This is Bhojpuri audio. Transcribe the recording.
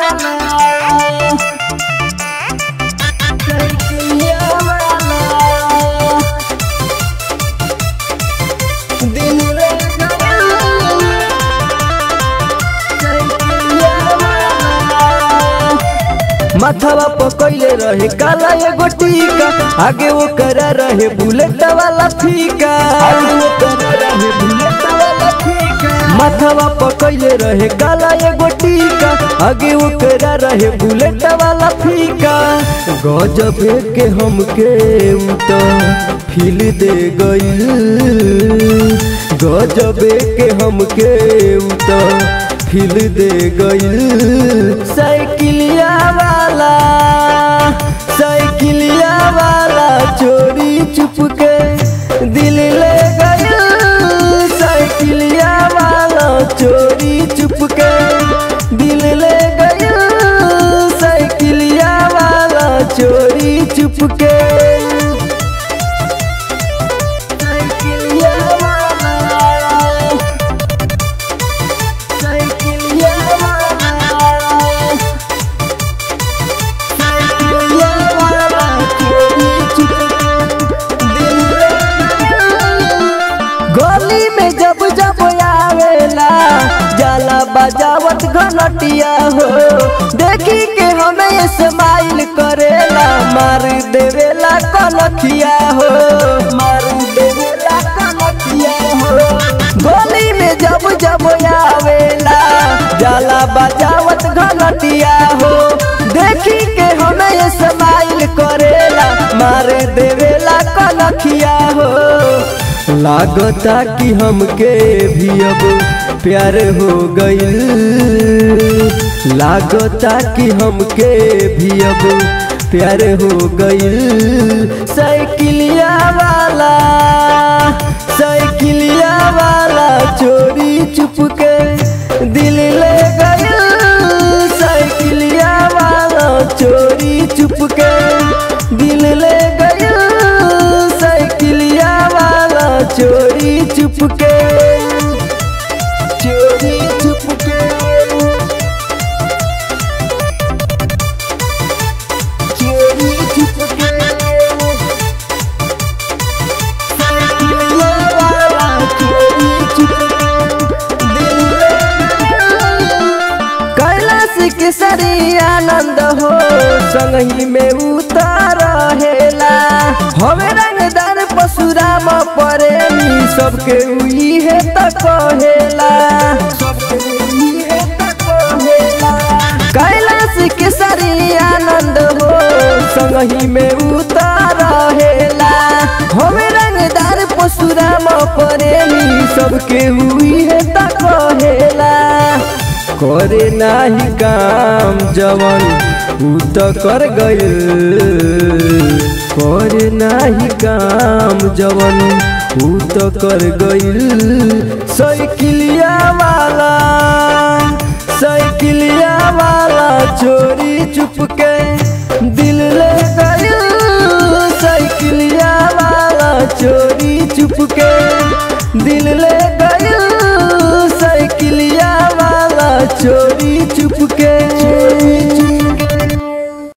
माथवा पकैले रहे काला एगो टीका आगे वो करा रहे बुलेट वाला फीका आगे वो करा रहे बुलेट वाला फीका माथवा पकैले रहे काला एगो टीका आगे वो करा रहे बुलेट वाला फीका गजब के हमके उता फील दे गई गजब के हमके उता फील दे गई साइकिलिया वाला साइकिलिया वाला चोरी चुप के दिल ले गई साइकिलिया वाला चोरी चुप के दिल ले गई साइकिलिया वाला चोरी चुप के साइकिलिया वाला साइकिलिया वाला साइकिलिया वाला चोरी चुप दिल ले गली में जब जब आवेला जाला बजावत घनटिया हो देखी के हमें स्माइल करेला मार देवेला कनखिया हो मार देवेला कनखिया हो गली में जब जब आवेला जाला बजावत घनटिया हो देखी के हमें स्माइल करेला मार देवेला कनखिया हो लागता कि हमके भी अब प्यार हो गईल लागता कि हमके भी अब प्यार हो गईल साइकिलिया वाला साइकिलिया वाला चोरी चुप के दिल ले गईल साइकिलिया वाला चोरी चुप के दिल ले गईल साइकिलिया वाला चोरी चुप के चोरी चुप के चोरी चुप के साइकिलिया वाला चोरी चुप के दिल ले कैलाश के सरी आनंद हो संगही में उतार हेला हवे रंगदार पशुराम प्रेमी सबके उई है त कहेला सबके उई है त कहेला कैलाश के सरी आनंद हो संगही में उतार हेला हवे रंगदार पशुराम प्रेमी सबके हुई है त कहेला करे नाही काम जवन ऊ त कर गइल करे नाही काम जवन ऊ त कर गइल साइकिलिया वाला साइकिलिया वाला चोरी चुप के